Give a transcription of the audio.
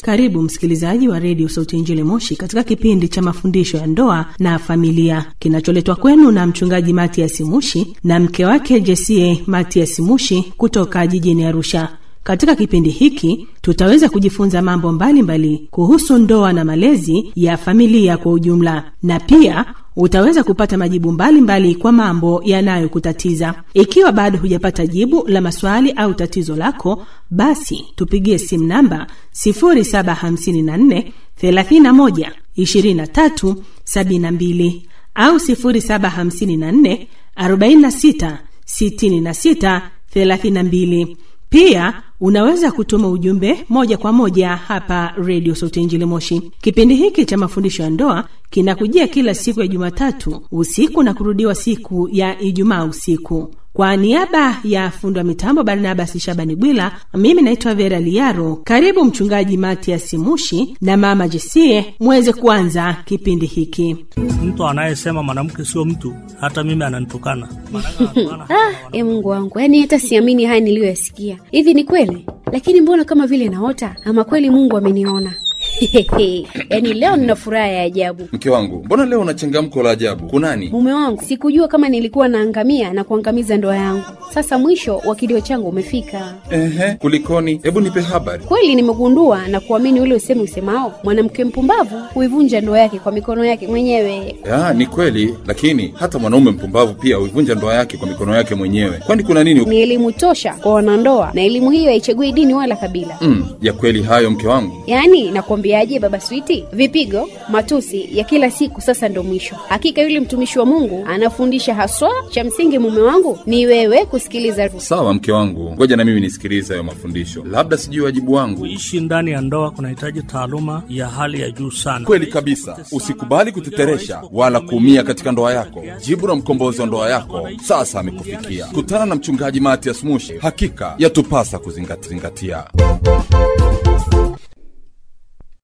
Karibu msikilizaji wa redio Sauti ya Injili Moshi katika kipindi cha mafundisho ya ndoa na familia kinacholetwa kwenu na mchungaji Matias Mushi na mke wake Jesie Matias Mushi kutoka jijini Arusha. Katika kipindi hiki tutaweza kujifunza mambo mbalimbali mbali kuhusu ndoa na malezi ya familia kwa ujumla, na pia utaweza kupata majibu mbalimbali mbali kwa mambo yanayokutatiza. Ikiwa bado hujapata jibu la maswali au tatizo lako, basi tupigie simu namba 0754 31 23 72 au 0754 46 66 32. Pia unaweza kutuma ujumbe moja kwa moja hapa redio Sauti Injili Moshi. Kipindi hiki cha mafundisho ya ndoa kinakujia kila siku ya Jumatatu usiku na kurudiwa siku ya Ijumaa usiku. Kwa niaba ya fundi wa mitambo Barnabas Shabani Bwila, mimi naitwa Vera Liaro. Karibu Mchungaji Matias Mushi na Mama Jesie muweze kuanza kipindi hiki. Mtu anayesema mwanamke sio mtu, hata mimi ananitukana. Ah, e Mungu wangu, yaani hata siamini haya niliyoyasikia. Hivi ni kweli? Lakini mbona kama vile naota, ama kweli Mungu ameniona? yaani leo nina furaha ya ajabu. Mke wangu, mbona leo una changamko la ajabu? Kunani? Mume wangu, sikujua kama nilikuwa naangamia na kuangamiza ndoa yangu. Sasa mwisho wa kilio changu umefika. Ehe, kulikoni? Hebu nipe habari. Kweli nimegundua na kuamini ule usemi usemao, mwanamke mpumbavu huivunja ndoa yake kwa mikono yake mwenyewe. Ya, ni kweli, lakini hata mwanaume mpumbavu pia huivunja ndoa yake kwa mikono yake mwenyewe. Kwani kuna nini? Ni elimu tosha kwa wanandoa, na elimu hiyo haichagui dini wala kabila. Mm, ya kweli hayo mke wangu. Yaani nakwambiaje, baba Switi, vipigo, matusi ya kila siku sasa ndo mwisho. Hakika yule mtumishi wa Mungu anafundisha haswa. Cha msingi mume wangu ni wewe kusikiliza. Sawa mke wangu, ngoja na mimi nisikilize hayo mafundisho, labda sijui wajibu wangu. Kuishi ndani ya ndoa kunahitaji taaluma ya hali ya juu sana. Kweli kabisa, usikubali kuteteresha wala kuumia katika ndoa yako. Jibu la mkombozi wa ndoa yako sasa amekufikia. Kutana na mchungaji Matias Mushi, hakika yatupasa kuzingatia.